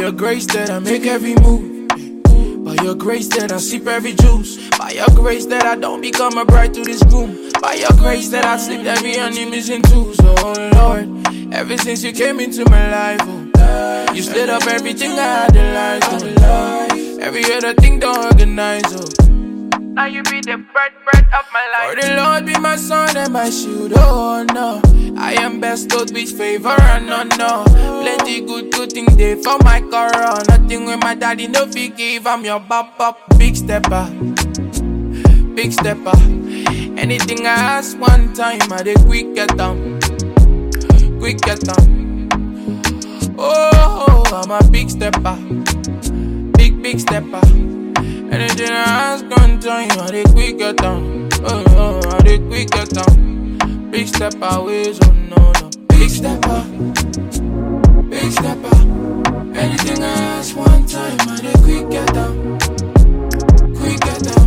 your grace that I make every move. By your grace that I sip every juice. By your grace that I don't become a bride to this groom. By your grace that I slip every enemy's into. So, oh Lord, ever since you came into my life, oh, you slid up everything I had in life. Oh, every other thing don't organize, oh. Now you be the bread, bread of my life. For the Lord be my son and my shield, oh no. I am bestowed with favor and honor. Plenty good, good things there for my corona. Nothing with my daddy, no big give. I'm your bop, bop, big stepper. Big stepper. Anything I ask one time, I dey quick get down. Quick get down. Oh, I'm a big stepper. Big, big stepper. Anything I ask one time, I dey quick get down. Oh, oh, I dey quick get down. Big stepper ways, oh no, no. Big stepper. Big stepper. Anything I ask one time, I dey quick get down. Quick get down.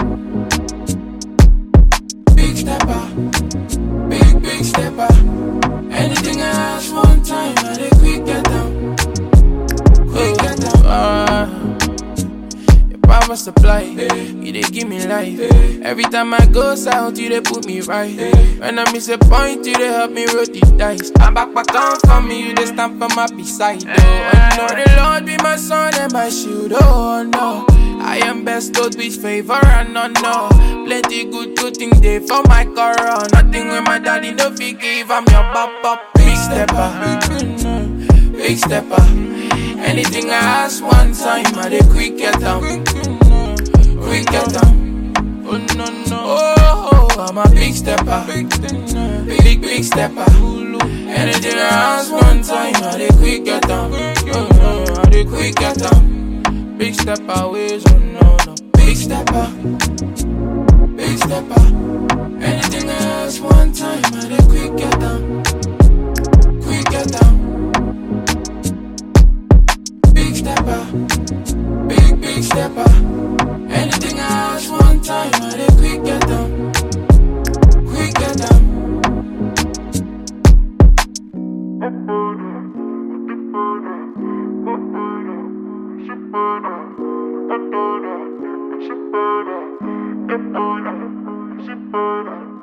Big stepper. Big, big stepper. Anything I ask one time, I dey quick get down. Quick get down. Ah. Your power supply, you dey give me life. Every time I go south, you dey put me right. When I miss a point, you dey help me roll the dice. I'm back, back on for me, you dey stand for my beside. Oh, oh no, the Lord be my son and my shield. Oh no, I am bestowed with favor and honor. Plenty good, good things there for my corona. Nothing with my daddy no fit give. I'm your bop, bop, big stepper, big stepper. Anything I ask one time, I dey quick get down. Quick get down. Oh no no. Oh, I'm a big stepper. Big big stepper. Anything I ask one time, I dey quick get down. Oh no, I dey quick get down. Big stepper ways, oh no no. Big stepper. Big stepper. Anything I ask one time, I dey quick get down. Quick get down. Big stepper, big big stepper. Anything I ask one time, I dey quick get down, quick get down. Shipper,